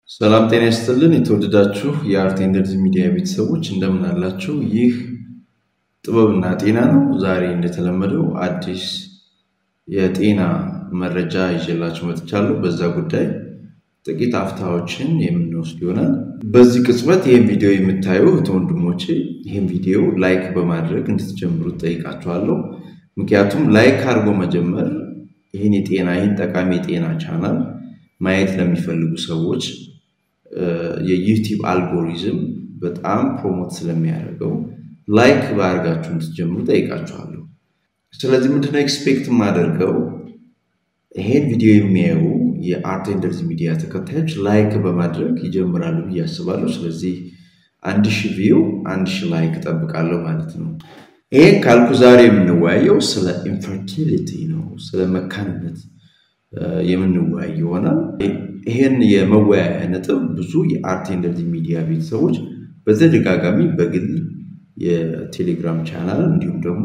ሰላም ጤና ይስጥልን። የተወደዳችሁ የአርት ኤንድ ሚዲያ ቤተሰቦች እንደምን አላችሁ? ይህ ጥበብና ጤና ነው። ዛሬ እንደተለመደው አዲስ የጤና መረጃ ይዤላችሁ መጥቻለሁ። በዛ ጉዳይ ጥቂት አፍታዎችን የምንወስድ ይሆናል። በዚህ ቅጽበት ይህን ቪዲዮ የምታዩ እህት ወንድሞቼ ይህን ቪዲዮ ላይክ በማድረግ እንድትጀምሩት ጠይቃችኋለሁ። ምክንያቱም ላይክ አድርጎ መጀመር ይህን የጤና ይህን ጠቃሚ የጤና ቻናል ማየት ለሚፈልጉ ሰዎች የዩቲዩብ አልጎሪዝም በጣም ፕሮሞት ስለሚያደርገው ላይክ ባደርጋችሁ እንድትጀምሩ ጠይቃችኋለሁ። ስለዚህ ምንድነው ኤክስፔክት የማደርገው ይሄን ቪዲዮ የሚያዩ የአርት ኤንድ ሚዲያ ተከታዮች ላይክ በማድረግ ይጀምራሉ ብዬ አስባለሁ። ስለዚህ አንድ ሺህ ቪው አንድ ሺህ ላይክ እጠብቃለሁ ማለት ነው። ይሄን ካልኩ ዛሬ የምንወያየው ስለ ኢንፈርቲሊቲ ነው፣ ስለ መካንነት የምንወያይ ይሆናል። ይህን የመወያያ ነጥብ ብዙ የአርት ኤንድ ሚዲያ ቤተሰቦች በተደጋጋሚ በግል የቴሌግራም ቻናል እንዲሁም ደግሞ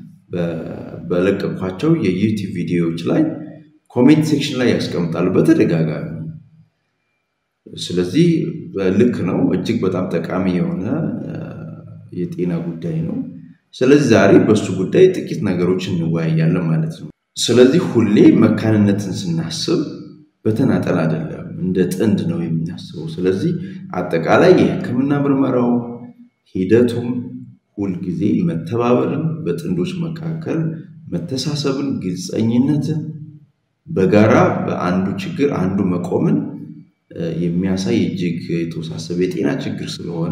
በለቀኳቸው የዩቲዩብ ቪዲዮዎች ላይ ኮሜንት ሴክሽን ላይ ያስቀምጣሉ በተደጋጋሚ። ስለዚህ ልክ ነው፣ እጅግ በጣም ጠቃሚ የሆነ የጤና ጉዳይ ነው። ስለዚህ ዛሬ በሱ ጉዳይ ጥቂት ነገሮች እንወያያለን ማለት ነው። ስለዚህ ሁሌ መካንነትን ስናስብ በተናጠል አይደለም፣ እንደ ጥንድ ነው የምናስበው። ስለዚህ አጠቃላይ የሕክምና ምርመራው ሂደቱም ሁልጊዜ መተባበርን፣ በጥንዶች መካከል መተሳሰብን፣ ግልፀኝነትን፣ በጋራ በአንዱ ችግር አንዱ መቆምን የሚያሳይ እጅግ የተወሳሰበ የጤና ችግር ስለሆነ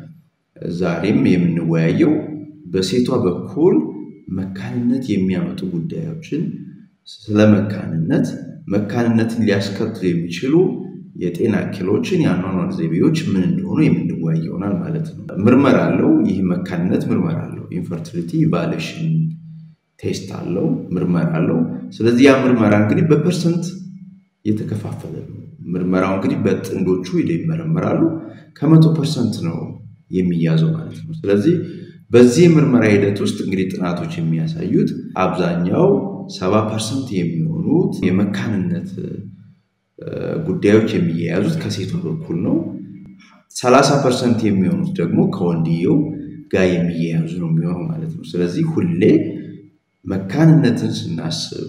ዛሬም የምንወያየው በሴቷ በኩል መካንነት የሚያመጡ ጉዳዮችን ስለ መካንነት መካንነትን ሊያስከትሉ የሚችሉ የጤና እክሎችን የአኗኗር ዘይቤዎች ምን እንደሆኑ የምንወያይ ይሆናል ማለት ነው። ምርመራ አለው። ይህ መካንነት ምርመራ አለው። ኢንፈርቲሊቲ ኢቫሉዌሽን ቴስት አለው፣ ምርመራ አለው። ስለዚህ ያ ምርመራ እንግዲህ በፐርሰንት የተከፋፈለ ነው። ምርመራው እንግዲህ በጥንዶቹ ይመረመራሉ። ከመቶ ፐርሰንት ነው የሚያዘው ማለት ነው። ስለዚህ በዚህ የምርመራ ሂደት ውስጥ እንግዲህ ጥናቶች የሚያሳዩት አብዛኛው ሰባ ፐርሰንት የሚሆኑት የመካንነት ጉዳዮች የሚያያዙት ከሴቷ በኩል ነው። ሰላሳ ፐርሰንት የሚሆኑት ደግሞ ከወንድየው ጋር የሚያያዙ ነው የሚሆነው ማለት ነው። ስለዚህ ሁሌ መካንነትን ስናስብ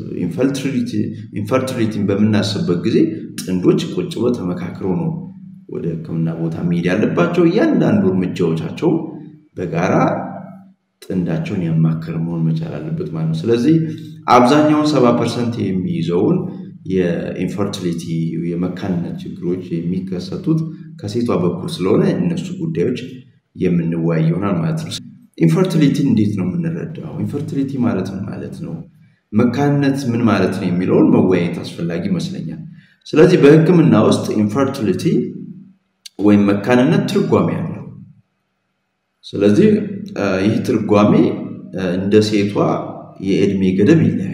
ኢንፈርቲሊቲን በምናስብበት ጊዜ ጥንዶች ቁጭ ብለው ተመካክረው ነው ወደ ሕክምና ቦታ መሄድ ያለባቸው። እያንዳንዱ እርምጃዎቻቸው በጋራ ጥንዳቸውን ያማከረ መሆን መቻል አለበት ማለት ነው። ስለዚህ አብዛኛውን ሰባ ፐርሰንት የሚይዘውን የኢንፈርቲሊቲ የመካንነት ችግሮች የሚከሰቱት ከሴቷ በኩል ስለሆነ እነሱ ጉዳዮች የምንወያይ ይሆናል ማለት ነው። ኢንፈርቲሊቲ እንዴት ነው የምንረዳው? ኢንፈርቲሊቲ ማለት ምን ማለት ነው? መካንነት ምን ማለት ነው የሚለውን መወያየት አስፈላጊ ይመስለኛል። ስለዚህ በህክምና ውስጥ ኢንፈርቲሊቲ ወይም መካንነት ትርጓሜ አለው። ስለዚህ ይህ ትርጓሜ እንደ ሴቷ የእድሜ ገደብ ይለያያል።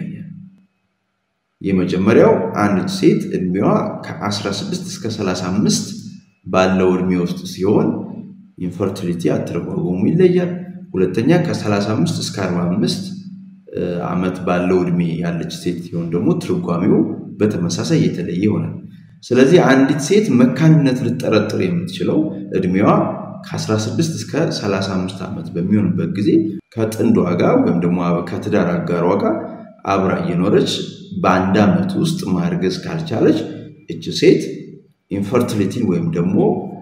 የመጀመሪያው አንድ ሴት እድሜዋ ከ16 እስከ 35 ባለው እድሜ ውስጥ ሲሆን ኢንፈርቲሊቲ አተረጓጎሙ ይለያል። ሁለተኛ ከ35 እስከ 45 ዓመት ባለው እድሜ ያለች ሴት ሲሆን ደግሞ ትርጓሜው በተመሳሳይ የተለየ ይሆናል። ስለዚህ አንዲት ሴት መካንነት ልጠረጥር የምትችለው እድሜዋ ከ16 እስከ 35 ዓመት በሚሆንበት ጊዜ ከጥንዷ ጋር ወይም ደግሞ ከትዳር አጋሯ ጋር አብራ እየኖረች በአንድ ዓመት ውስጥ ማርገዝ ካልቻለች እች ሴት ኢንፈርቲሊቲን ወይም ደግሞ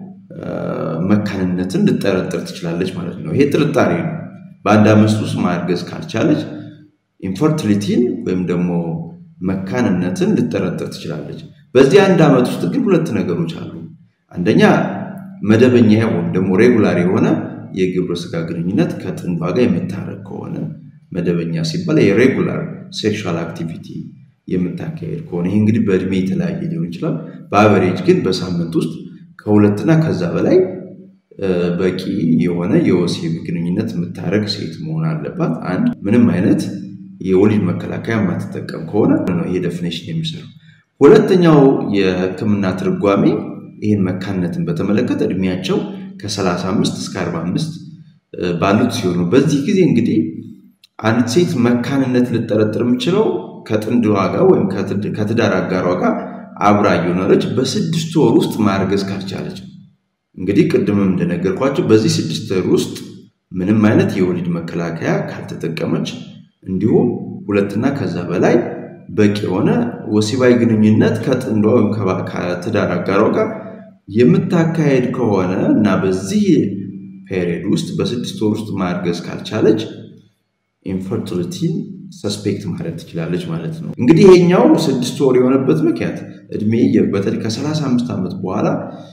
መካንነትን ልጠረጥር ትችላለች ማለት ነው። ይሄ ጥርጣሬ ነው። በአንድ ዓመት ውስጥ ማርገዝ ካልቻለች ኢንፈርቲሊቲን ወይም ደግሞ መካንነትን ልጠረጥር ትችላለች። በዚህ አንድ ዓመት ውስጥ ግን ሁለት ነገሮች አሉ። አንደኛ መደበኛ ወይም ደግሞ ሬጉላር የሆነ የግብረ ስጋ ግንኙነት ከጥንዷ ጋር የምታረግ ከሆነ መደበኛ ሲባል የሬጉላር ሴክሹዋል አክቲቪቲ የምታካሄድ ከሆነ ይህ እንግዲህ በእድሜ የተለያየ ሊሆን ይችላል። በአቨሬጅ ግን በሳምንት ውስጥ ከሁለትና ከዛ በላይ በቂ የሆነ የወሲብ ግንኙነት የምታደረግ ሴት መሆን አለባት። አንድ ምንም አይነት የወሊድ መከላከያ የማትጠቀም ከሆነ ነው ይሄ ዴፊኔሽን የሚሰራው። ሁለተኛው የሕክምና ትርጓሜ ይህን መካንነትን በተመለከተ እድሜያቸው ከ35 እስከ 45 ባሉት ሲሆኑ በዚህ ጊዜ እንግዲህ አንድ ሴት መካንነት ልጠረጥር የምችለው ከጥንድ ዋጋ ወይም ከትዳር አጋሯ ጋር አብራ እየኖረች በስድስት ወር ውስጥ ማርገዝ ካልቻለች እንግዲህ ቅድምም እንደነገርኳቸው በዚህ ስድስት ወር ውስጥ ምንም አይነት የወሊድ መከላከያ ካልተጠቀመች እንዲሁም ሁለትና ከዛ በላይ በቂ የሆነ ወሲባዊ ግንኙነት ከጥንዷ ወይም ከትዳር አጋሯ ጋር የምታካሄድ ከሆነ እና በዚህ ፔሪየድ ውስጥ በስድስት ወር ውስጥ ማርገዝ ካልቻለች ኢንፈርቲሊቲን ሰስፔክት ማድረግ ትችላለች ማለት ነው። እንግዲህ ይሄኛው ስድስት ወር የሆነበት ምክንያት እድሜ በተለይ ከ35 ዓመት በኋላ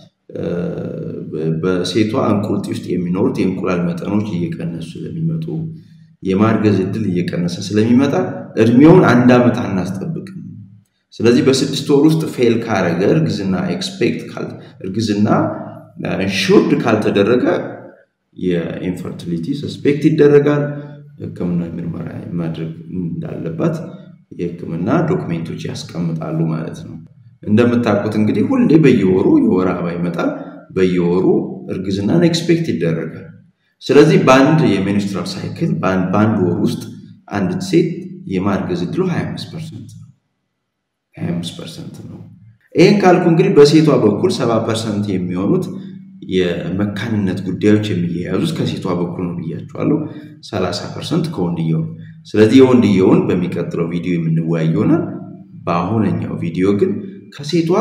በሴቷ እንቁልጢ ውስጥ የሚኖሩት የእንቁላል መጠኖች እየቀነሱ ስለሚመጡ የማርገዝ እድል እየቀነሰ ስለሚመጣ እድሜውን አንድ ዓመት አናስጠብቅም። ስለዚህ በስድስት ወር ውስጥ ፌል ካረገ እርግዝና ኤክስፔክት እርግዝና ኢንሹርድ ካልተደረገ የኢንፈርቲሊቲ ሰስፔክት ይደረጋል። ሕክምና ምርመራ ማድረግ እንዳለባት የሕክምና ዶክሜንቶች ያስቀምጣሉ ማለት ነው። እንደምታውቁት እንግዲህ ሁሌ በየወሩ የወር አበባ ይመጣል። በየወሩ እርግዝናን ኤክስፔክት ይደረጋል። ስለዚህ በአንድ የሚኒስትራል ሳይክል በአንድ ወር ውስጥ አንዲት ሴት የማርገዝ እድሉ 25 ፐርሰንት ነው። 25 ፐርሰንት ነው። ይህን ካልኩ እንግዲህ በሴቷ በኩል 70 ፐርሰንት የሚሆኑት የመካንነት ጉዳዮች የሚያያዙት ከሴቷ በኩል ነው ብያቸዋለሁ። 30 ፐርሰንት ከወንድየው ነው። ስለዚህ የወንድየውን በሚቀጥለው ቪዲዮ የምንወያይ ይሆናል። በአሁነኛው ቪዲዮ ግን ከሴቷ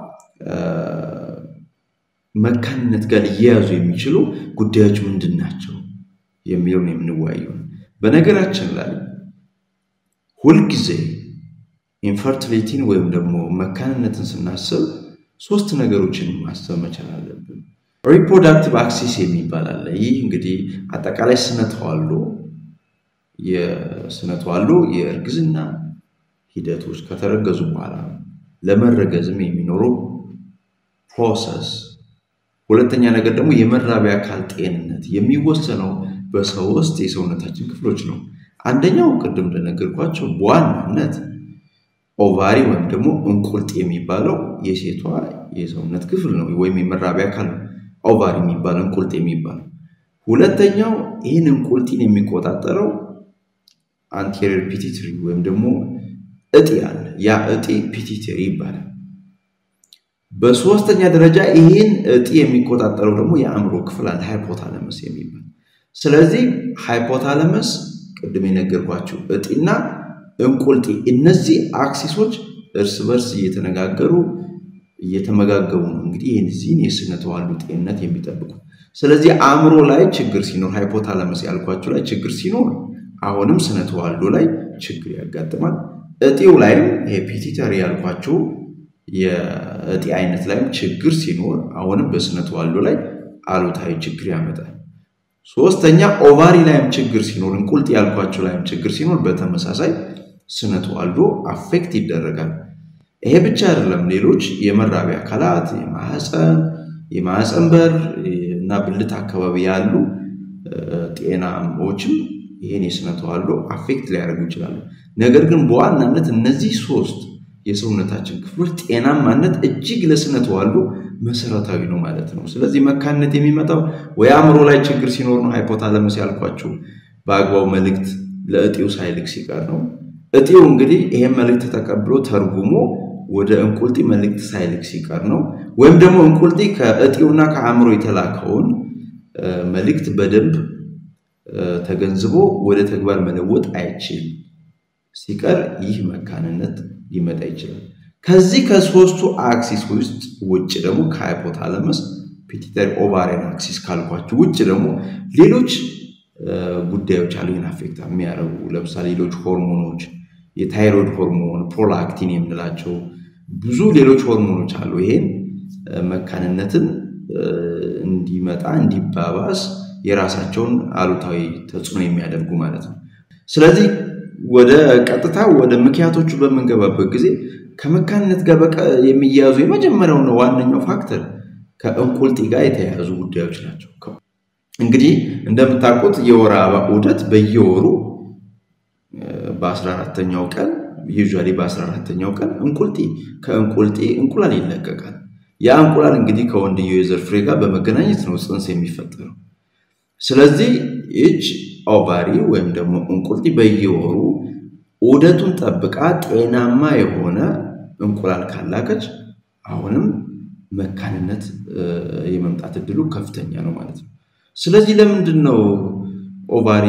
መካንነት ጋር ሊያያዙ የሚችሉ ጉዳዮች ምንድን ናቸው የሚለውን የምንወያየው። በነገራችን ላይ ሁልጊዜ ኢንፈርቲሊቲን ወይም ደግሞ መካንነትን ስናስብ ሶስት ነገሮችን ማሰብ መቻል አለብን። ሪፕሮዳክቲቭ አክሲስ የሚባል አለ። ይህ እንግዲህ አጠቃላይ ስነ ተዋልዶ የስነ ተዋልዶ የእርግዝና ሂደቶች ከተረገዙ በኋላ ለመረገዝም የሚኖረው ፕሮሰስ ሁለተኛ ነገር ደግሞ የመራቢያ አካል ጤንነት የሚወሰነው በሶስት የሰውነታችን ክፍሎች ነው። አንደኛው ቅድም እንደነገርኳቸው በዋናነት ኦቫሪ ወይም ደግሞ እንቁልጥ የሚባለው የሴቷ የሰውነት ክፍል ነው፣ ወይም የመራቢያ አካል ነው። ኦቫሪ የሚባለው እንቁልጥ የሚባለው ሁለተኛው ይህን እንቁልጢን የሚቆጣጠረው አንቴሪየር ፒቲትሪ ወይም ደግሞ እጢ አለ። ያ እጢ ፒቲትሪ ይባላል። በሶስተኛ ደረጃ ይህን እጢ የሚቆጣጠረው ደግሞ የአእምሮ ክፍል አለ፣ ሃይፖታለመስ የሚባል ስለዚህ ሃይፖታለመስ ቅድም የነገርኳቸው እጢና እንቁልጢ እነዚህ አክሲሶች እርስ በርስ እየተነጋገሩ እየተመጋገቡ ነው እንግዲህ የዚህን የስነ ተዋልዶ ጤንነት የሚጠብቁ። ስለዚህ አእምሮ ላይ ችግር ሲኖር ሃይፖታለመስ ያልኳቸው ላይ ችግር ሲኖር አሁንም ስነ ተዋልዶ ላይ ችግር ያጋጥማል። እጢው ላይም ይሄ ፒቲተሪ ያልኳቸው የእጢ አይነት ላይም ችግር ሲኖር አሁንም በስነ ተዋልዶ ላይ አሉታዊ ችግር ያመጣል። ሶስተኛ ኦቫሪ ላይም ችግር ሲኖር እንቁልጥ ያልኳቸው ላይም ችግር ሲኖር በተመሳሳይ ስነ ተዋልዶ አፌክት ይደረጋል። ይሄ ብቻ አይደለም። ሌሎች የመራቢያ አካላት የማህፀን የማህፀን በር እና ብልት አካባቢ ያሉ ጤናዎችም ይህን የስነ ተዋልዶ አፌክት ሊያደርጉ ይችላሉ። ነገር ግን በዋናነት እነዚህ ሶስት የሰውነታችን ክፍሎች ጤናማነት እጅግ ለስነ ተዋልዶ መሰረታዊ ነው ማለት ነው። ስለዚህ መካንነት የሚመጣው ወይ አእምሮ ላይ ችግር ሲኖር ነው። ሃይፖታለመስ ያልኳችሁ በአግባቡ መልእክት ለእጢው ሳይልክ ሲቀር ነው። እጢው እንግዲህ ይሄን መልእክት ተቀብሎ ተርጉሞ ወደ እንቁልጢ መልእክት ሳይልክ ሲቀር ነው። ወይም ደግሞ እንቁልጢ ከእጢውና ከአእምሮ የተላከውን መልእክት በደንብ ተገንዝቦ ወደ ተግባር መለወጥ አይችል ሲቀር ይህ መካንነት ሊመጣ ይችላል። ከዚህ ከሶስቱ አክሲስ ውስጥ ውጭ ደግሞ ከሃይፖታለመስ ፒቲተሪ ኦቫሪያን አክሲስ ካልኳቸው ውጭ ደግሞ ሌሎች ጉዳዮች አሉ ይህን አፌክት የሚያደርጉ ለምሳሌ ሌሎች ሆርሞኖች፣ የታይሮይድ ሆርሞን፣ ፕሮላክቲን የምንላቸው ብዙ ሌሎች ሆርሞኖች አሉ። ይሄን መካንነትን እንዲመጣ እንዲባባስ የራሳቸውን አሉታዊ ተጽዕኖ የሚያደርጉ ማለት ነው። ስለዚህ ወደ ቀጥታ ወደ ምክንያቶቹ በምንገባበት ጊዜ ከመካንነት ጋር በቃ የሚያያዙ የመጀመሪያውና ዋነኛው ፋክተር ከእንቁልጢ ጋር የተያያዙ ጉዳዮች ናቸው። እንግዲህ እንደምታውቁት የወር አበባ ዑደት በየወሩ በ14ተኛው ቀን ዩዥዋሊ በ14ተኛው ቀን እንቁልጢ ከእንቁልጢ እንቁላል ይለቀቃል። ያ እንቁላል እንግዲህ ከወንድየው የዘር ፍሬ ጋር በመገናኘት ነው ጽንስ የሚፈጠረው። ስለዚህ ይች ኦቫሪ ወይም ደግሞ እንቁልጢ በየወሩ ዑደቱን ጠብቃ ጤናማ የሆነ እንቁላል ካላከች አሁንም መካንነት የመምጣት እድሉ ከፍተኛ ነው ማለት ነው። ስለዚህ ለምንድን ነው ኦቫሪ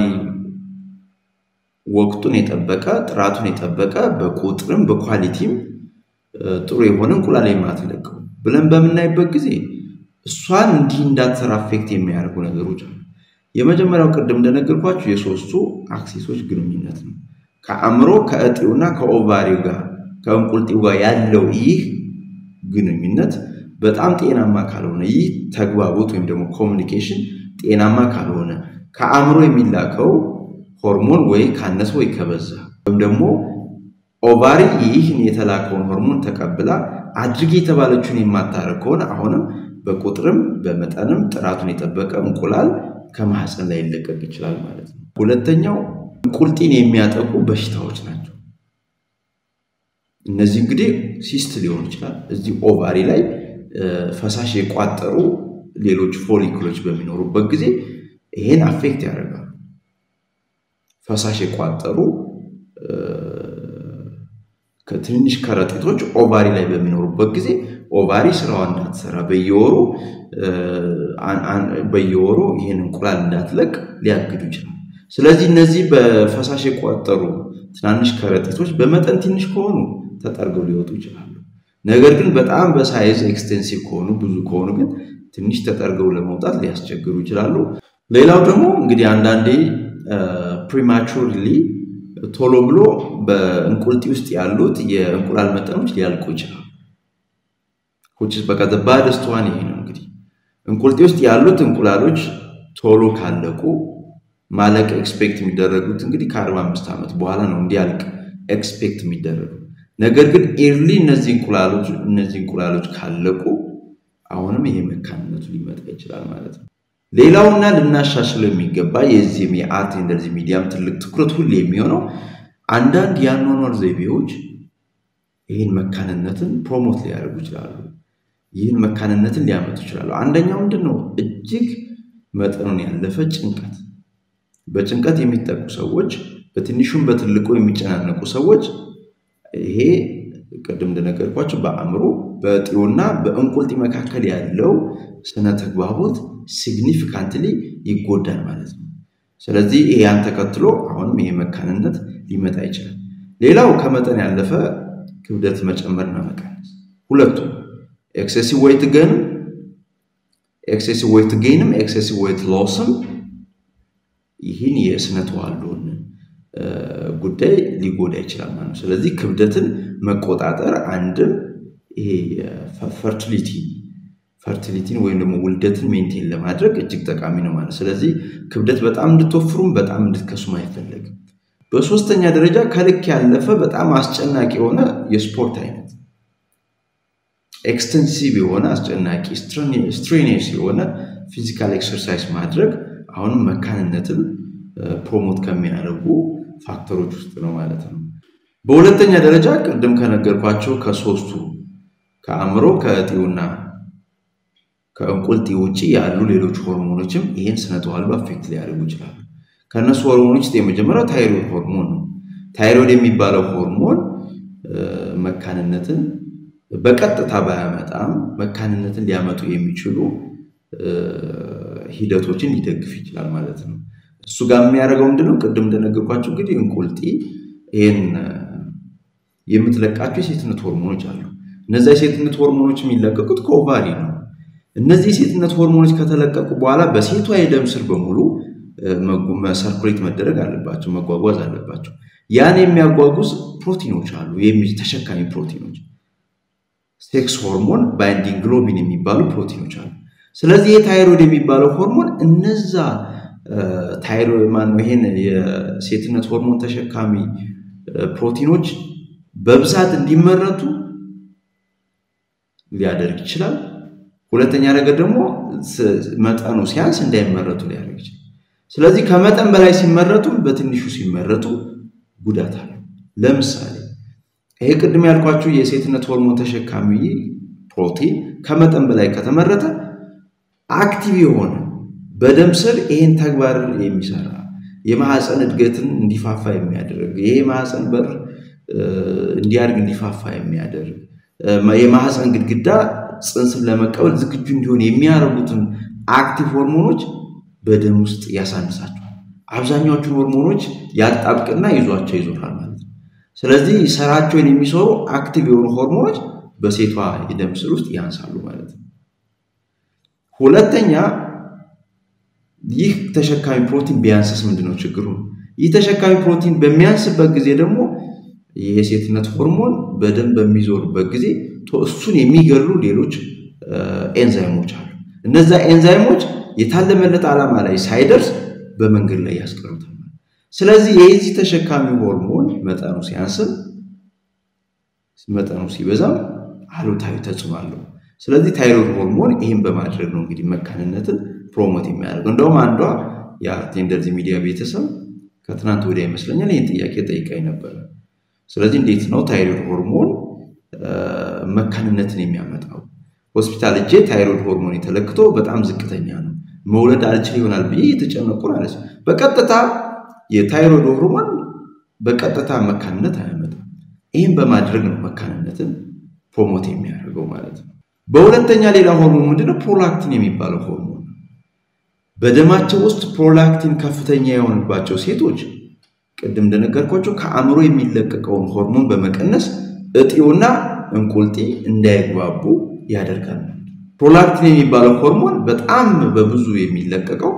ወቅቱን የጠበቀ ጥራቱን የጠበቀ በቁጥርም በኳሊቲም ጥሩ የሆነ እንቁላል የማትለቀው ብለን በምናይበት ጊዜ እሷን እንዲህ እንዳትሰራ አፌክት የሚያደርጉ ነገሮች አሉ። የመጀመሪያው ቅድም እንደነገርኳቸው የሶስቱ አክሲሶች ግንኙነት ነው። ከአእምሮ ከእጢውና ከኦቫሪው ጋር ከእንቁልጢው ጋር ያለው ይህ ግንኙነት በጣም ጤናማ ካልሆነ ይህ ተግባቦት ወይም ደግሞ ኮሚኒኬሽን ጤናማ ካልሆነ ከአእምሮ የሚላከው ሆርሞን ወይ ካነሰ ወይ ከበዛ ወይም ደግሞ ኦቫሪ ይህን የተላከውን ሆርሞን ተቀብላ አድርግ የተባለችውን የማታረግ ከሆነ አሁንም በቁጥርም በመጠንም ጥራቱን የጠበቀ እንቁላል ከማህፀን ላይ ሊለቀቅ ይችላል ማለት ነው። ሁለተኛው እንቁልጢን የሚያጠቁ በሽታዎች ናቸው። እነዚህ እንግዲህ ሲስት ሊሆን ይችላል። እዚህ ኦቫሪ ላይ ፈሳሽ የቋጠሩ ሌሎች ፎሊክሎች በሚኖሩበት ጊዜ ይሄን አፌክት ያደርጋሉ። ፈሳሽ የቋጠሩ ከትንንሽ ከረጢቶች ኦቫሪ ላይ በሚኖሩበት ጊዜ ኦቫሪ ስራዋን እንዳትሰራ በየወሩ በየወሩ ይህን እንቁላል እንዳትለቅ ሊያግዱ ይችላል። ስለዚህ እነዚህ በፈሳሽ የቋጠሩ ትናንሽ ከረጢቶች በመጠን ትንሽ ከሆኑ ተጠርገው ሊወጡ ይችላሉ። ነገር ግን በጣም በሳይዝ ኤክስቴንሲቭ ከሆኑ ብዙ ከሆኑ ግን ትንሽ ተጠርገው ለመውጣት ሊያስቸግሩ ይችላሉ። ሌላው ደግሞ እንግዲህ አንዳንዴ ፕሪማቹርሊ ቶሎ ብሎ በእንቁልጢ ውስጥ ያሉት የእንቁላል መጠኖች ሊያልቁ ይችላሉ። በቃ ባደስት ዋን ይሄ ነው እንግዲህ እንቁልጢ ውስጥ ያሉት እንቁላሎች ቶሎ ካለቁ ማለቅ ኤክስፔክት የሚደረጉት እንግዲህ ከአርባ አምስት ዓመት በኋላ ነው እንዲያልቅ ኤክስፔክት የሚደረጉ ነገር ግን ኤርሊ እነዚህ እንቁላሎች እነዚህ እንቁላሎች ካለቁ አሁንም ይሄ መካንነቱ ሊመጣ ይችላል ማለት ነው። ሌላውና ልናሻሽለው የሚገባ የዚህም የአርት እንደዚህ ሚዲያም ትልቅ ትኩረት ሁሌ የሚሆነው አንዳንድ የአኗኗር ዘይቤዎች ይህን መካንነትን ፕሮሞት ሊያደርጉ ይችላሉ። ይህን መካንነትን ሊያመጡ ይችላሉ። አንደኛው ምንድን ነው? እጅግ መጠኑን ያለፈ ጭንቀት። በጭንቀት የሚጠቁ ሰዎች፣ በትንሹም በትልቁ የሚጨናነቁ ሰዎች ይሄ ቅድም እንደነገርኳቸው በአእምሮ በእጢውና በእንቁልጢ መካከል ያለው ስነ ተግባቦት ሲግኒፊካንትሊ ይጎዳል ማለት ነው። ስለዚህ ይሄ ያን ተከትሎ አሁንም ይሄ መካንነት ሊመጣ ይችላል። ሌላው ከመጠን ያለፈ ክብደት መጨመርና መቀነስ፣ ሁለቱም ኤክሴሲቭ ዌይት ገንም ኤክሴሲቭ ዌይት ጌንም ኤክሴሲቭ ዌይት ሎስም ይህን የስነ ተዋልዶን ጉዳይ ሊጎዳ ይችላል ማለት ነው። ስለዚህ ክብደትን መቆጣጠር አንድም ይሄ ፈርቲሊቲ ፈርቲሊቲን ወይም ደግሞ ውልደትን ሜንቴን ለማድረግ እጅግ ጠቃሚ ነው ማለት ስለዚህ ክብደት በጣም እንድትወፍሩም በጣም እንድትከሱም አይፈለግም። በሶስተኛ ደረጃ ከልክ ያለፈ በጣም አስጨናቂ የሆነ የስፖርት አይነት ኤክስተንሲቭ የሆነ አስጨናቂ ስትሬኒየስ የሆነ ፊዚካል ኤክሰርሳይዝ ማድረግ አሁንም መካንነትን ፕሮሞት ከሚያደርጉ ፋክተሮች ውስጥ ነው ማለት ነው። በሁለተኛ ደረጃ ቅድም ከነገርኳቸው ከሶስቱ ከአእምሮ ከእጢውና ከእንቁልጢ ውጭ ያሉ ሌሎች ሆርሞኖችም ይህን ስነ ተዋልዶ አፌክት ሊያደርጉ ይችላሉ። ከእነሱ ሆርሞኖች ውስጥ የመጀመሪያው ታይሮይድ ሆርሞን ነው። ታይሮይድ የሚባለው ሆርሞን መካንነትን በቀጥታ ባያመጣም መካንነትን ሊያመጡ የሚችሉ ሂደቶችን ሊደግፍ ይችላል ማለት ነው። እሱ ጋር የሚያደርገው ምንድነው? ቅድም እንደነገርኳቸው እንግዲህ እንቁልጢ ይህን የምትለቃቸው የሴትነት ሆርሞኖች አሉ። እነዚያ የሴትነት ሆርሞኖች የሚለቀቁት ከኦቫሪ ነው። እነዚህ የሴትነት ሆርሞኖች ከተለቀቁ በኋላ በሴቷ የደም ስር በሙሉ ሰርኩሌት መደረግ አለባቸው፣ መጓጓዝ አለባቸው። ያን የሚያጓጉዝ ፕሮቲኖች አሉ፣ ተሸካሚ ፕሮቲኖች፣ ሴክስ ሆርሞን፣ ባይንዲንግ ግሎቢን የሚባሉ ፕሮቲኖች አሉ። ስለዚህ የታይሮይድ የሚባለው ሆርሞን እነዛ ታይሮይድ ማነው ይሄን የሴትነት ሆርሞን ተሸካሚ ፕሮቲኖች በብዛት እንዲመረቱ ሊያደርግ ይችላል። ሁለተኛ ነገር ደግሞ መጠኑ ሲያንስ እንዳይመረቱ ሊያደርግ ይችላል። ስለዚህ ከመጠን በላይ ሲመረቱ፣ በትንሹ ሲመረቱ ጉዳት አለው። ለምሳሌ ይሄ ቅድም ያልኳችሁ የሴትነት ሆርሞን ተሸካሚ ፕሮቲን ከመጠን በላይ ከተመረተ አክቲቭ የሆነ በደም ስር ይህን ተግባር የሚሰራ የማህፀን እድገትን እንዲፋፋ የሚያደርግ ይሄ የማህፀን በር እንዲያድግ እንዲፋፋ የሚያደርግ የማህፀን ግድግዳ ፅንስን ለመቀበል ዝግጁ እንዲሆን የሚያደርጉትን አክቲቭ ሆርሞኖች በደም ውስጥ ያሳንሳቸዋል። አብዛኛዎቹን ሆርሞኖች ያጣብቅና ይዟቸው ይዞራል ማለት ነው። ስለዚህ ስራቸውን የሚሰሩ አክቲቭ የሆኑ ሆርሞኖች በሴቷ የደም ስር ውስጥ ያንሳሉ ማለት ነው። ሁለተኛ ይህ ተሸካሚ ፕሮቲን ቢያንስስ ምንድነው ችግሩ? ይህ ተሸካሚ ፕሮቲን በሚያንስበት ጊዜ ደግሞ የሴትነት ሆርሞን በደም በሚዞርበት ጊዜ እሱን የሚገሉ ሌሎች ኤንዛይሞች አሉ። እነዛ ኤንዛይሞች የታለመለት ዓላማ ላይ ሳይደርስ በመንገድ ላይ ያስቀሩታል። ስለዚህ የዚህ ተሸካሚ ሆርሞን መጠኑ ሲያንስም መጠኑ ሲበዛም አሉታዊ ተጽዕኖ አለው። ስለዚህ ታይሮይድ ሆርሞን ይህን በማድረግ ነው እንግዲህ መካንነትን ፕሮሞት የሚያደርገው። እንደውም አንዷ የአርቴ እንደዚህ ሚዲያ ቤተሰብ ከትናንት ወዲያ ይመስለኛል ይህን ጥያቄ ጠይቃኝ ነበረ። ስለዚህ እንዴት ነው ታይሮይድ ሆርሞን መካንነትን የሚያመጣው? ሆስፒታል እጄ ታይሮይድ ሆርሞን የተለክቶ በጣም ዝቅተኛ ነው፣ መውለድ አልችል ይሆናል ብዬ የተጨነቁ አለች። በቀጥታ የታይሮይድ ሆርሞን በቀጥታ መካንነት አያመጣም። ይህም በማድረግ ነው መካንነትን ፕሮሞት የሚያደርገው ማለት ነው። በሁለተኛ ሌላ ሆርሞን ምንድነው? ፕሮላክቲን የሚባለው ሆርሞን በደማቸው ውስጥ ፕሮላክቲን ከፍተኛ የሆነባቸው ሴቶች ቅድም እንደነገርኳቸው ከአእምሮ የሚለቀቀውን ሆርሞን በመቀነስ እጢውና እንቁልጢ እንዳይግባቡ ያደርጋል። ፕሮላክቲን የሚባለው ሆርሞን በጣም በብዙ የሚለቀቀው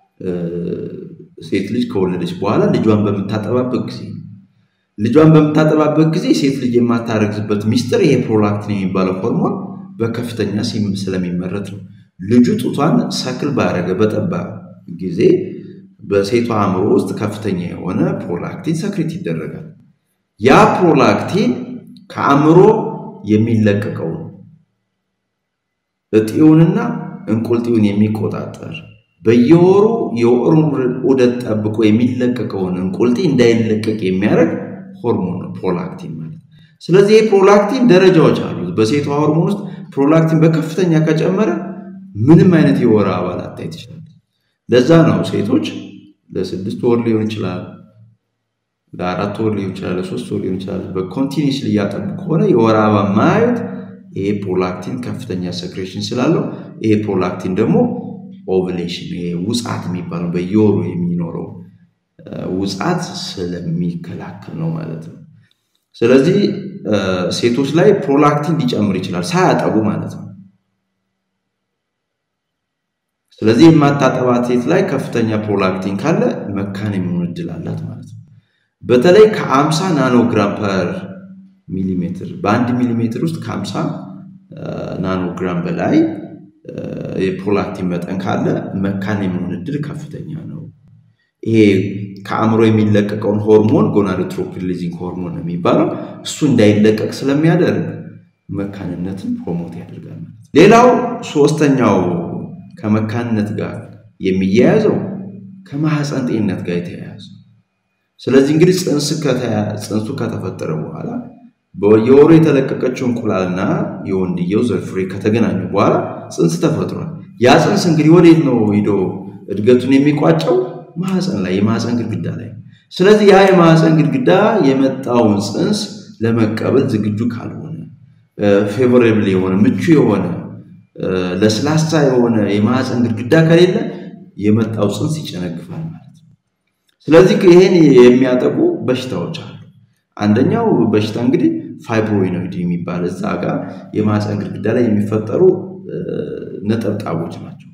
ሴት ልጅ ከወለደች በኋላ ልጇን በምታጠባበት ጊዜ ነው። ልጇን በምታጠባበት ጊዜ ሴት ልጅ የማታረግዝበት ሚስጥር ይሄ ፕሮላክቲን የሚባለው ሆርሞን በከፍተኛ ስለሚመረት ነው። ልጁ ጡቷን ሰክል ባረገ በጠባ ጊዜ በሴቷ አእምሮ ውስጥ ከፍተኛ የሆነ ፕሮላክቲን ሰክሬት ይደረጋል። ያ ፕሮላክቲን ከአእምሮ የሚለቀቀውን እጢውንና እንቁልጢውን የሚቆጣጠር በየወሩ የወሩን ዑደት ጠብቆ የሚለቀቀውን እንቁልጢ እንዳይለቀቅ የሚያደርግ ሆርሞን ነው ፕሮላክቲን ማለት። ስለዚህ ይህ ፕሮላክቲን ደረጃዎች አሉት። በሴቷ ሆርሞን ውስጥ ፕሮላክቲን በከፍተኛ ከጨመረ ምንም አይነት የወር አበባ ላታይ ትችላለች። ለዛ ነው ሴቶች ለስድስት ወር ሊሆን ይችላል፣ ለአራት ወር ሊሆን ይችላል፣ ለሶስት ወር ሊሆን ይችላል። በኮንቲኒስ እያጠቡ ከሆነ የወር አበባ ማየት ይሄ ፕሮላክቲን ከፍተኛ ሰክሬሽን ስላለው ይሄ ፕሮላክቲን ደግሞ ኦቭሌሽን ይሄ ውጻት የሚባለው በየወሩ የሚኖረው ውጻት ስለሚከላከል ነው ማለት ነው። ስለዚህ ሴቶች ላይ ፕሮላክቲን ሊጨምር ይችላል ሳያጠቡ ማለት ነው። ስለዚህ የማታጠባት ሴት ላይ ከፍተኛ ፕሮላክቲን ካለ መካን የሚሆን እድል አላት ማለት ነው። በተለይ ከአምሳ ናኖግራም ፐር ሚሊሜትር በአንድ ሚሊሜትር ውስጥ ከአምሳ ናኖግራም በላይ የፕሮላክቲን መጠን ካለ መካን የሚሆን እድል ከፍተኛ ነው። ይሄ ከአእምሮ የሚለቀቀውን ሆርሞን ጎናዶትሮፒን ሪሊዚንግ ሆርሞን ነው የሚባለው እሱ እንዳይለቀቅ ስለሚያደርግ መካንነትን ፕሮሞት ያደርጋል ማለት ነው። ሌላው ሶስተኛው ከመካንነት ጋር የሚያያዘው ከማህፀን ጤንነት ጋር የተያያዘ ስለዚህ እንግዲህ ፅንሱ ከተፈጠረ በኋላ በየወሩ የተለቀቀችው እንቁላልና የወንድየው ዘር ፍሬ ከተገናኙ በኋላ ፅንስ ተፈጥሯል። ያ ፅንስ እንግዲህ ወዴት ነው ሂዶ እድገቱን የሚቋጨው? ማህፀን ላይ የማህፀን ግድግዳ ላይ። ስለዚህ ያ የማህፀን ግድግዳ የመጣውን ፅንስ ለመቀበል ዝግጁ ካልሆነ ፌቮሬብል የሆነ ምቹ የሆነ ለስላሳ የሆነ የማህፀን ግድግዳ ከሌለ የመጣው ፅንስ ይጨነግፋል ማለት ነው። ስለዚህ ይሄን የሚያጠቁ በሽታዎች አሉ። አንደኛው በሽታ እንግዲህ ፋይብሮይኖይድ የሚባል እዛ ጋር የማህፀን ግድግዳ ላይ የሚፈጠሩ ነጠብጣቦች ናቸው።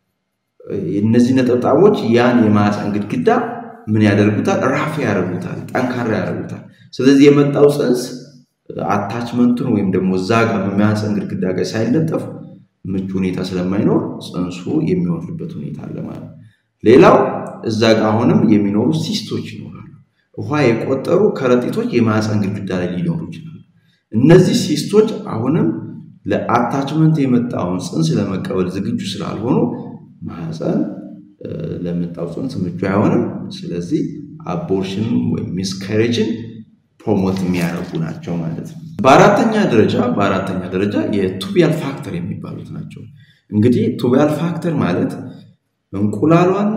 እነዚህ ነጠብጣቦች ያን የማህፀን ግድግዳ ምን ያደርጉታል? ራፍ ያደርጉታል፣ ጠንካራ ያደርጉታል። ስለዚህ የመጣው ፅንስ አታችመንቱን ወይም ደግሞ እዛ ጋር በማህፀን ግድግዳ ጋር ሳይለጠፍ ምቹ ሁኔታ ስለማይኖር ፅንሱ የሚወርድበት ሁኔታ አለ ማለት ነው። ሌላው እዛ ጋር አሁንም የሚኖሩ ሲስቶች ይኖራሉ። ውሃ የቆጠሩ ከረጢቶች የማህፀን ግድግዳ ላይ ሊኖሩ ይችላሉ። እነዚህ ሲስቶች አሁንም ለአታችመንት የመጣውን ፅንስ ለመቀበል ዝግጁ ስላልሆኑ ማህፀን ለመጣው ፅንስ ምቹ አይሆንም። ስለዚህ አቦርሽን ወይም ሚስካሬጅን ፕሮሞት የሚያደርጉ ናቸው ማለት ነው። በአራተኛ ደረጃ በአራተኛ ደረጃ የቱቢያል ፋክተር የሚባሉት ናቸው። እንግዲህ ቱቢያል ፋክተር ማለት እንቁላሏና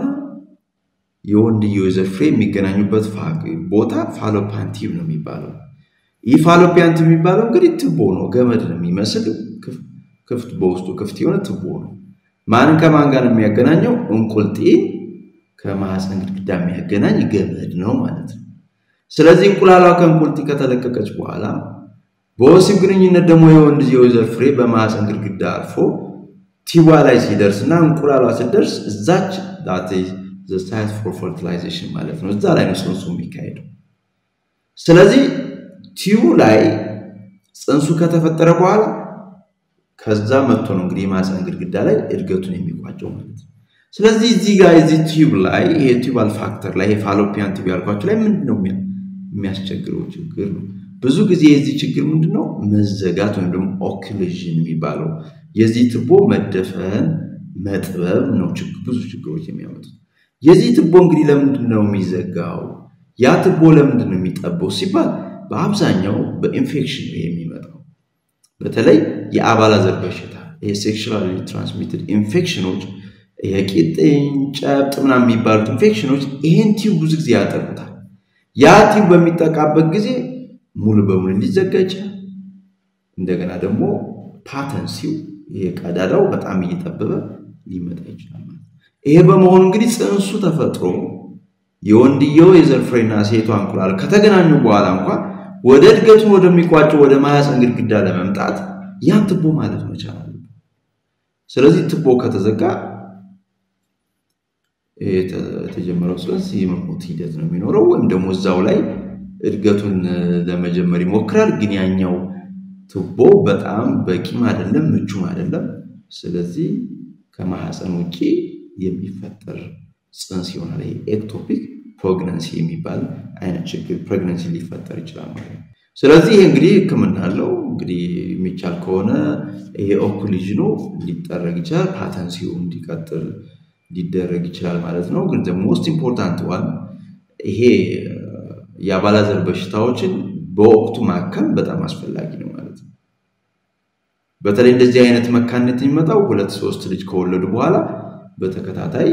የወንድየው የዘር ፍሬ የሚገናኙበት ቦታ ፋሎፓን ቲዩብ ነው የሚባለው። ኢፋሎፒያን ቲዩብ የሚባለው እንግዲህ ትቦ ነው፣ ገመድ ነው የሚመስል ክፍት በውስጡ ክፍት የሆነ ትቦ ነው። ማንን ከማን ጋር ነው የሚያገናኘው? እንቁልጤን ከማህፀን ግድግዳ የሚያገናኝ ገመድ ነው ማለት ነው። ስለዚህ እንቁላሏ ከእንቁልጢ ከተለቀቀች በኋላ በወሲብ ግንኙነት ደግሞ የወንድ የወይዘር ፍሬ በማህፀን ግድግዳ አልፎ ቲዋ ላይ ሲደርስ እና እንቁላሏ ሲደርስ እዛች ሳይት ፎር ፈርቲላይዜሽን ማለት ነው። እዛ ላይ ነው ጽንሱ የሚካሄደው። ስለዚህ ቲዩ ላይ ጽንሱ ከተፈጠረ በኋላ ከዛ መጥቶ ነው እንግዲህ የማህፀን ግድግዳ ላይ እድገቱን የሚቋጨው ማለት ነው። ስለዚህ እዚህ ጋር የዚህ ቲዩብ ላይ ይሄ ቲዩባል ፋክተር ላይ የፋሎፒያን ቲዩብ ያልኳቸው ላይ ምንድን ነው የሚያስቸግረው ችግር ነው። ብዙ ጊዜ የዚህ ችግር ምንድን ነው? መዘጋት ወይም ደግሞ ኦክሉዥን የሚባለው የዚህ ትቦ መደፈን መጥበብ ነው ብዙ ችግሮች የሚያመጡት። የዚህ ትቦ እንግዲህ ለምንድን ነው የሚዘጋው? ያ ትቦ ለምንድን ነው የሚጠበው ሲባል በአብዛኛው በኢንፌክሽን ነው የሚመጣው። በተለይ የአባላዘር በሽታ የሴክሹዋሊ ትራንስሚትድ ኢንፌክሽኖች የቂጥኝ ጨብጥ ምናምን የሚባሉት ኢንፌክሽኖች ይህን ቲዩብ ብዙ ጊዜ ያጠቁታል። ያ ቲዩብ በሚጠቃበት ጊዜ ሙሉ በሙሉ ሊዘጋ ይችላል። እንደገና ደግሞ ፓተንሲው ይሄ ቀዳዳው በጣም እየጠበበ ሊመጣ ይችላል ማለት ይሄ በመሆኑ እንግዲህ ጽንሱ ተፈጥሮ የወንድየው የዘር ፍሬና ሴቷ እንቁላል ከተገናኙ በኋላ እንኳን ወደ እድገቱን ወደሚቋጨው ወደ ማህፀን ግድግዳ ለመምጣት ያን ትቦ ማለት መቻል አለበት። ስለዚህ ትቦ ከተዘጋ የተጀመረው ጽንስ የመሞት ሂደት ነው የሚኖረው፣ ወይም ደግሞ እዛው ላይ እድገቱን ለመጀመር ይሞክራል። ግን ያኛው ትቦ በጣም በቂም አይደለም፣ ምቹም አይደለም። ስለዚህ ከማህፀን ውጭ የሚፈጠር ጽንስ ይሆናል። ይሄ ኤክቶፒክ ፕሬግነንሲ የሚባል አይነት ችግር ፕሬግነንሲ ሊፈጠር ይችላል ማለት ነው። ስለዚህ ይሄ እንግዲህ ሕክምና አለው። እንግዲህ የሚቻል ከሆነ ይሄ ኦኩሊዥኑ ሊጠረግ ይችላል፣ ፓተንሲው እንዲቀጥል ሊደረግ ይችላል ማለት ነው። ግን ሞስት ኢምፖርታንት ዋን ይሄ የአባላዘር በሽታዎችን በወቅቱ ማከም በጣም አስፈላጊ ነው ማለት ነው። በተለይ እንደዚህ አይነት መካንነት የሚመጣው ሁለት ሶስት ልጅ ከወለዱ በኋላ በተከታታይ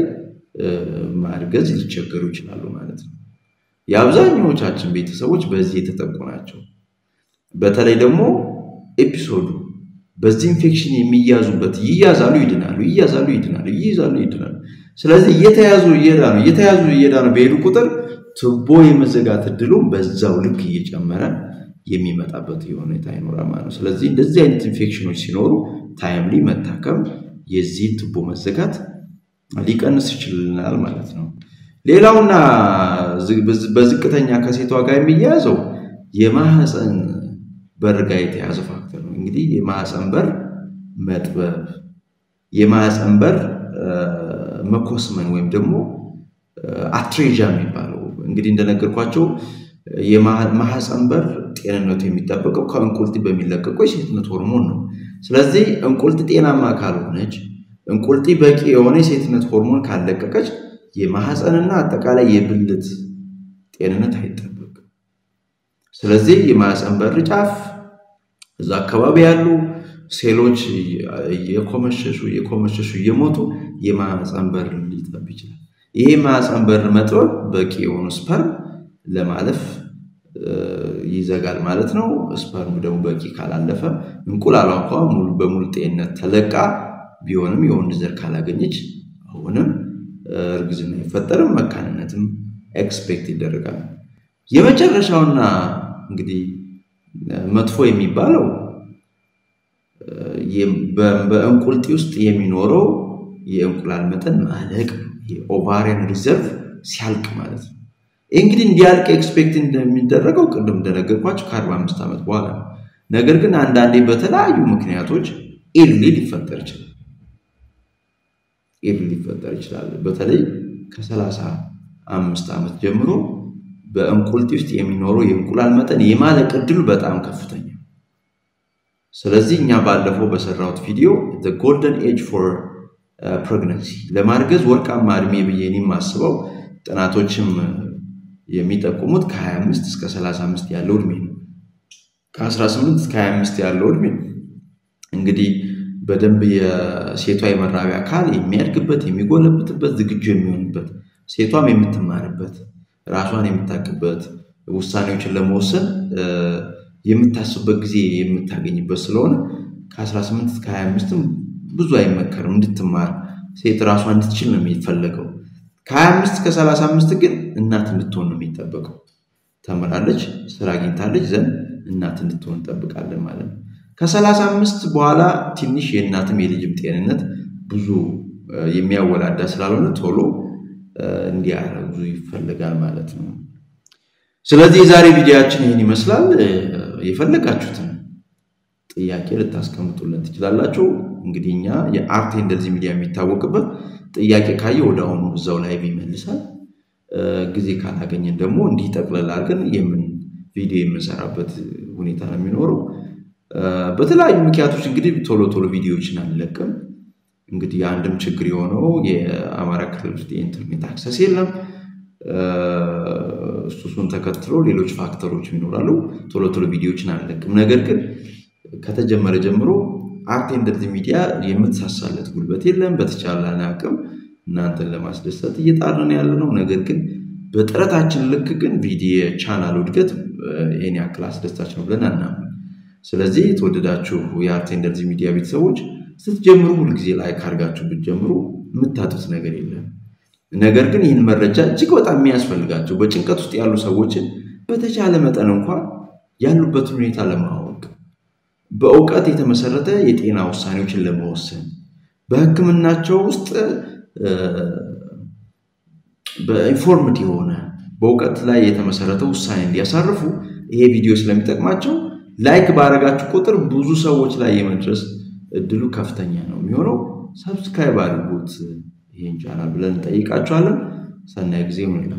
ማርገዝ ሊቸገሩ ይችላሉ ማለት ነው። የአብዛኛዎቻችን ቤተሰቦች በዚህ የተጠቁ ናቸው። በተለይ ደግሞ ኤፒሶዱ በዚህ ኢንፌክሽን የሚያዙበት ይያዛሉ፣ ይድናሉ፣ ይያዛሉ፣ ይድናሉ፣ ይይዛሉ፣ ይድናሉ። ስለዚህ እየተያዙ እየዳኑ እየተያዙ እየዳኑ በሄዱ ቁጥር ትቦ የመዘጋት እድሉም በዛው ልክ እየጨመረ የሚመጣበት ሁኔታ ይኖራል ማለት ነው። ስለዚህ እንደዚህ አይነት ኢንፌክሽኖች ሲኖሩ ታይምሊ መታከም የዚህ ትቦ መዘጋት ሊቀንስ ይችልናል ማለት ነው። ሌላውና በዝቅተኛ ከሴቷ ጋር የሚያያዘው የማህፀን በር ጋር የተያዘ ፋክተር ነው። እንግዲህ የማህፀን በር መጥበብ፣ የማህፀን በር መኮስመን ወይም ደግሞ አትሬዣ የሚባለው እንግዲህ እንደነገርኳቸው የማህፀን በር ጤንነቱ የሚጠበቀው ከእንቁልጢ በሚለቀቀው የሴትነት ሆርሞን ነው። ስለዚህ እንቁልጢ ጤናማ ካልሆነች እንቁልጢ በቂ የሆነ የሴትነት ሆርሞን ካለቀቀች የማህፀንና አጠቃላይ የብልት ጤንነት አይጠበቅም። ስለዚህ የማህፀን በር ጫፍ እዛ አካባቢ ያሉ ሴሎች የኮመሸሹ የኮመሸሹ እየሞቱ የማህፀን በር ሊጠብ ይችላል። ይሄ የማህፀን በር መጥበብ በቂ የሆኑ ስፐርም ለማለፍ ይዘጋል ማለት ነው። ስፐርም ደግሞ በቂ ካላለፈ እንቁላሏ እንኳ ሙሉ በሙሉ ጤንነት ተለቃ ቢሆንም የወንድ ዘር ካላገኘች አሁንም እርግዝና አይፈጠርም፣ መካንነትም ኤክስፔክት ይደረጋል። የመጨረሻውና እንግዲህ መጥፎ የሚባለው በእንቁልጢ ውስጥ የሚኖረው የእንቁላል መጠን ማለቅ የኦቫሪያን ሪዘርቭ ሲያልቅ ማለት ነው። ይህ እንግዲህ እንዲያልቅ ኤክስፔክት እንደሚደረገው ቅድም እንደነገርኳቸው ከአርባ አምስት ዓመት በኋላ ነው። ነገር ግን አንዳንዴ በተለያዩ ምክንያቶች ኢርሊ ሊፈጠር ይችላል ኢርሊ ሊፈጠር ይችላል። በተለይ ከሰላሳ አምስት ዓመት ጀምሮ በእንቁልጢ ውስጥ የሚኖረው የእንቁላል መጠን የማለቅ እድሉ በጣም ከፍተኛ። ስለዚህ እኛ ባለፈው በሰራሁት ቪዲዮ ጎልደን ኤጅ ፎር ፕሬግነንሲ ለማርገዝ ወርቃማ እድሜ ብዬ እኔ የማስበው ጥናቶችም የሚጠቁሙት ከ25 እስከ 35 ያለው እድሜ ነው። ከ18 እስከ 25 ያለው እድሜ እንግዲህ በደንብ የሴቷ የመራቢያ አካል የሚያድግበት የሚጎለብትበት ዝግጁ የሚሆንበት ሴቷም የምትማርበት ራሷን የምታውቅበት ውሳኔዎችን ለመወሰን የምታስብበት ጊዜ የምታገኝበት ስለሆነ ከ18 እስከ 25ም ብዙ አይመከርም እንድትማር ሴት ራሷ እንድትችል ነው የሚፈለገው። ከ25 እስከ 35 ግን እናት እንድትሆን ነው የሚጠበቀው። ተምራለች፣ ስራ አግኝታለች ዘንድ እናት እንድትሆን እንጠብቃለን ማለት ነው። ከ35 በኋላ ትንሽ የእናትም የልጅም ጤንነት ብዙ የሚያወላዳ ስላልሆነ ቶሎ እንዲያረጉ ይፈልጋል ማለት ነው። ስለዚህ የዛሬ ቪዲዮችን ይህን ይመስላል። የፈለጋችሁትን ጥያቄ ልታስቀምጡልን ትችላላችሁ። እንግዲህ እኛ የአርት እንደዚህ ሚዲያ የሚታወቅበት ጥያቄ ካየ ወደ አሁኑ እዛው ላይቭ ይመልሳል። ጊዜ ካላገኘን ደግሞ እንዲህ ጠቅለል አድርገን የምን ቪዲዮ የምንሰራበት ሁኔታ ነው የሚኖረው። በተለያዩ ምክንያቶች እንግዲህ ቶሎ ቶሎ ቪዲዮዎችን አንለቅም። እንግዲህ አንድም ችግር የሆነው የአማራ ክልል ውስጥ የኢንተርኔት አክሰስ የለም። እሱን ተከትሎ ሌሎች ፋክተሮች ይኖራሉ። ቶሎ ቶሎ ቪዲዮዎችን አንለቅም። ነገር ግን ከተጀመረ ጀምሮ አርት እንደዚህ ሚዲያ የምትሳሳለት ጉልበት የለም። በተቻለን አቅም እናንተን ለማስደሰት እየጣርን ያለ ነው። ነገር ግን በጥረታችን ልክ ግን ቪዲዮ ቻናሉ እድገት ይህን ያክል አስደሳች ነው ብለን አናምን። ስለዚህ የተወደዳችሁ የአርት እንደዚህ ሚዲያ ቤተሰቦች ስትጀምሩ ሁልጊዜ ላይክ አድርጋችሁ ብትጀምሩ የምታጡት ነገር የለም። ነገር ግን ይህን መረጃ እጅግ በጣም የሚያስፈልጋቸው በጭንቀት ውስጥ ያሉ ሰዎችን በተቻለ መጠን እንኳን ያሉበትን ሁኔታ ለማወቅ በእውቀት የተመሰረተ የጤና ውሳኔዎችን ለመወሰን በሕክምናቸው ውስጥ በኢንፎርምድ የሆነ በእውቀት ላይ የተመሰረተ ውሳኔ እንዲያሳርፉ ይሄ ቪዲዮ ስለሚጠቅማቸው ላይክ ባረጋችሁ ቁጥር ብዙ ሰዎች ላይ የመድረስ እድሉ ከፍተኛ ነው የሚሆነው። ሰብስክራይብ አድርጉት ይህን ቻናል ብለን እንጠይቃችኋለን። ሰናይ ጊዜ ይሆንላችሁ።